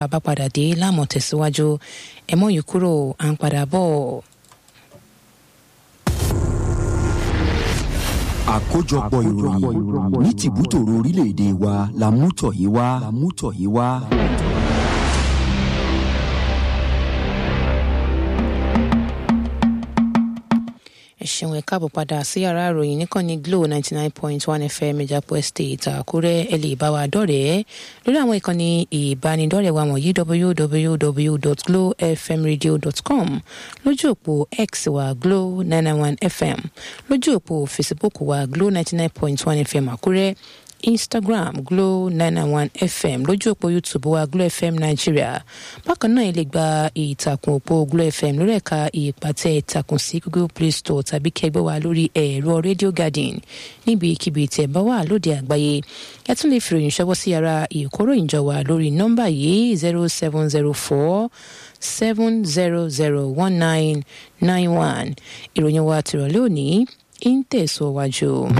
bá padà dé láàmú tẹ̀síwájú ẹ mọ́ yìí kúrò à ń padà bọ̀. àkójọpọ̀ ìròyìn ní tìbútòrò orílẹ̀-èdè wa la mú tọ̀ yìí wá. la mú tọ̀ yìí wá. ẹ ṣeun ẹ káàbọ̀ padà sí yàrá ìròyìn níkànnì glo ninety nine point one fm ìjàpọ̀ estate àkúrẹ́ ẹ lè bá wa dọ̀rẹ́ lórí àwọn ìkànnì ìbánidọ́rẹ̀ẹ́ wa wọ̀nyí www.glowfmradio.com lójú òpó x wa glo nine nine one fm lójú òpó facebook wa glo ninety nine point one fm àkúrẹ́ instagram glo nine nine one fm lójú òpó youtube wa glo fm nigeria bákan náà ẹ lè gba ìtàkùn òpó glo fm lórí ẹ̀ka ìpàtẹ ìtàkùn sí google play store tàbí kẹgbẹ́ wa lórí ẹ̀rọ radio garden níbikíbi tẹ̀ bá wà lóde àgbáyé ẹ tún lè fi ìròyìn ṣọwọ́ sí ara ìkóròyìn jọ wà lórí nọ́mbà yìí zero seven zero four seven zero zero one nine nine one ìròyìn wa tìrọ̀lẹ́ òní ń tẹ̀síwájú. So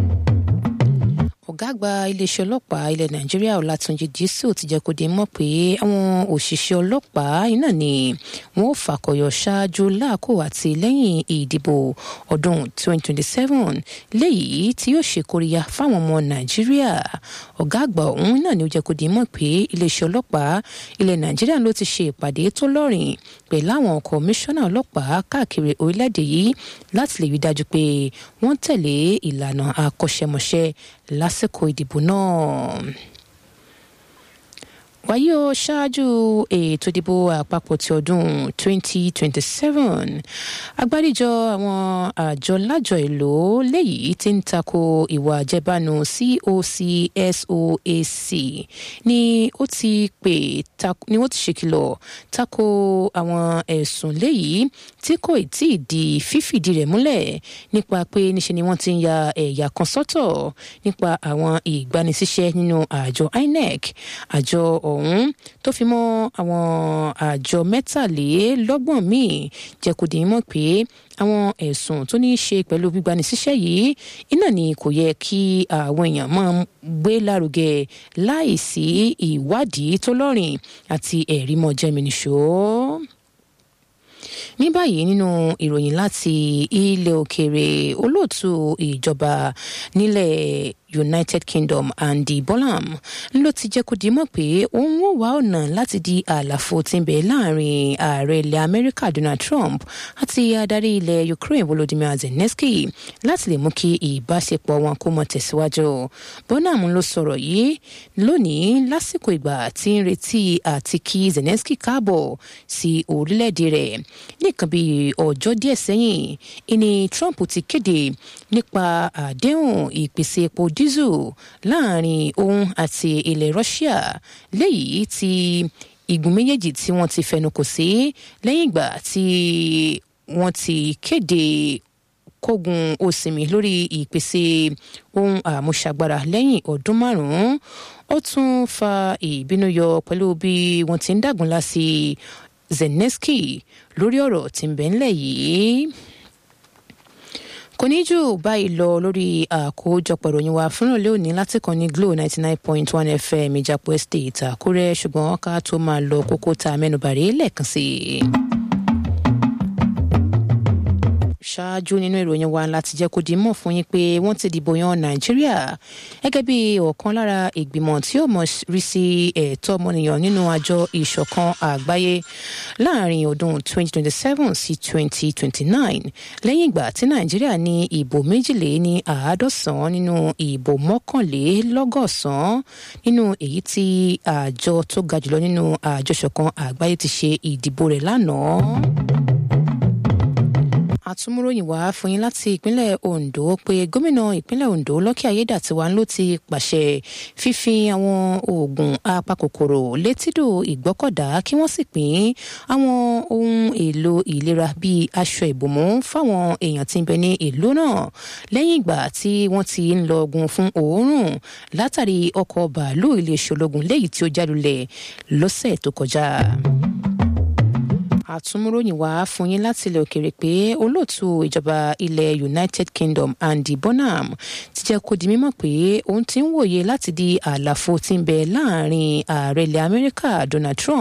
ọ̀gá àgbà iléeṣẹ́ ọlọ́pàá ilẹ̀ nàìjíríà ọ̀làtúnjì dísù ti jẹ́ kó di mọ̀ pé àwọn òṣìṣẹ́ ọlọ́pàá iná ni wọ́n ò fàkọyọ ṣáájú láàkó àti lẹ́yìn ìdìbò ọdún 2027 léyìí tí yóò ṣe kóríyá fáwọn ọmọ nàìjíríà ọ̀gá àgbà ọ̀hún náà ni ó jẹ́ kó di mọ̀ pé iléeṣẹ́ ọlọ́pàá ilẹ̀ nàìjíríà ló ti ṣe ìpàdé tó lọ́rìn pẹ̀lú àwọn kọmíṣánná ọlọ́pàá káàkiri orílẹ̀-èdè yìí láti lè rí dájú pé wọ́n tẹ̀lé ìlànà akọ́ṣẹ́mọṣẹ́ lásìkò ìdìbò náà wáyé o ṣáájú ètò ìdìbò àpapọ̀ ti ọdún 2027 agbáríjọ àwọn àjọ lájọ èlò léyìí tí ń tako ìwà àjẹbánu COCSOAC ni ó ti pè ni ó ti ṣèkìlọ̀ tako àwọn ẹ̀sùn léyìí tí kò tí ì di fífìdí rẹ̀ múlẹ̀ nípa pé níṣe ni wọ́n ti ń ya ẹ̀yà kan sọ́tọ̀ nípa àwọn ìgbanisíṣẹ́ nínú àjọ INEC àjọ ọ̀hún tó fi mọ́ àwọn àjọ mẹ́tàlélọ́gbọ̀n míì jẹ́ kó di mọ̀ pé àwọn ẹ̀sùn tó ní í ṣe pẹ̀lú gbígbanisíṣẹ́ yìí iná ni kò yẹ kí àwọn èèyàn máa gbé lárugẹ láìsí ìwádìí tó lọ́rìn àti ẹ̀rí mọ́ jẹ́mìnìṣó ní báyìí nínú ìròyìn láti ilẹ̀ òkèèrè olóòtú ìjọba nílẹ̀ united kingdom andy bolam ló ti jẹ́ kó di mọ̀ pé òun ò wá ọ̀nà láti di àlàfo tí ń bẹ láàrin ààrẹ ilẹ̀ amẹ́ríkà donald trump àti adarí ilẹ̀ ukraine volodymyr zelensky láti lè mú kí ìbáṣepọ̀ wọn kó mọ tẹ̀síwájú bonham ló sọ̀rọ̀ yìí lónìí lásìkò ìgbà tí ń retí àti kí zelensky káàbọ̀ sí orílẹ̀-èdè rẹ̀ nìkan bíi ọjọ́ díẹ̀ sẹ́yìn ìní trump ti kéde nípa àdéhùn ìpèsè epo diesel láàrin òun àti ilẹ̀ russia léyìí tí igun méjèèjì tí wọ́n ti fẹnukò sí lẹ́yìn ìgbà tí wọ́n ti kéde kógun òsìmí lórí ìpèsè ohun àmúṣagbára lẹ́yìn ọdún márùn-ún ó tún fa ìbínú yọ pẹ̀lú bí wọ́n ti ń dàgúnlá sí zelensky lórí ọ̀rọ̀ tí ń bẹ ńlẹ̀ yìí kò ní jù báyìí lọ lórí àkójọpọ̀ ìròyìn wa fúnra lónìí láti kàn ní glo ninety nine point one fm ìjàpọ̀ estate àkúrẹ́ ṣùgbọ́n ká tó máa lọ kókó tá a mẹ́nubàrí lẹ́ẹ̀kan sí i ṣáájú nínú ìròyìn wa láti jẹ́ kó di mọ̀ fún yín pé wọ́n ti dìbò yan nàìjíríà gẹ́gẹ́ bí ọ̀kan lára ìgbìmọ̀ tí ó mọ̀ rí sí ẹ̀tọ́ ọmọnìyàn nínú àjọ ìṣọ̀kan àgbáyé láàrin ọdún 2027 sí 2029 lẹ́yìn ìgbà tí nàìjíríà ní ìbò méjìlé ní àádọ́sàn nínú ìbò mọ́kànlélọ́gọ́sàn nínú èyí tí àjọ tó ga jùlọ nínú àjọ ìṣọ̀kan àgbáyé ti ṣe ìdìbò rẹ̀ lánàá àtúmúròyìn wá fún yín láti ìpínlẹ̀ ondo pé gómìnà ìpínlẹ̀ ondo lọ́kì ayédàtiwa ló ti pàṣẹ fífi àwọn oògùn apakòkòrò létídò ìgbọ́kọ̀dá kí wọ́n sì pín àwọn ohun èlò ìlera bíi aṣọ ìbòmú fáwọn èèyàn tí ń bẹ ní ìlú náà lẹ́yìn ìgbà tí wọ́n ti ń lọ ogun fún òórùn látàrí ọkọ̀ bàálù iléeṣẹ́ ológun léyìí tí ó jálulẹ̀ lọ́sẹ̀ tó kọjá àtúmúròyìn wá fún yín láti ilẹ̀ òkèèrè pé olóòtú ìjọba ilẹ̀ united kingdom andy bonham ti jẹ́ kó di mímọ̀ pé òun ti ń wòye láti di àlàfo tí ń bẹ láàrin ààrẹ ilẹ̀ amẹ́ríkà donald trump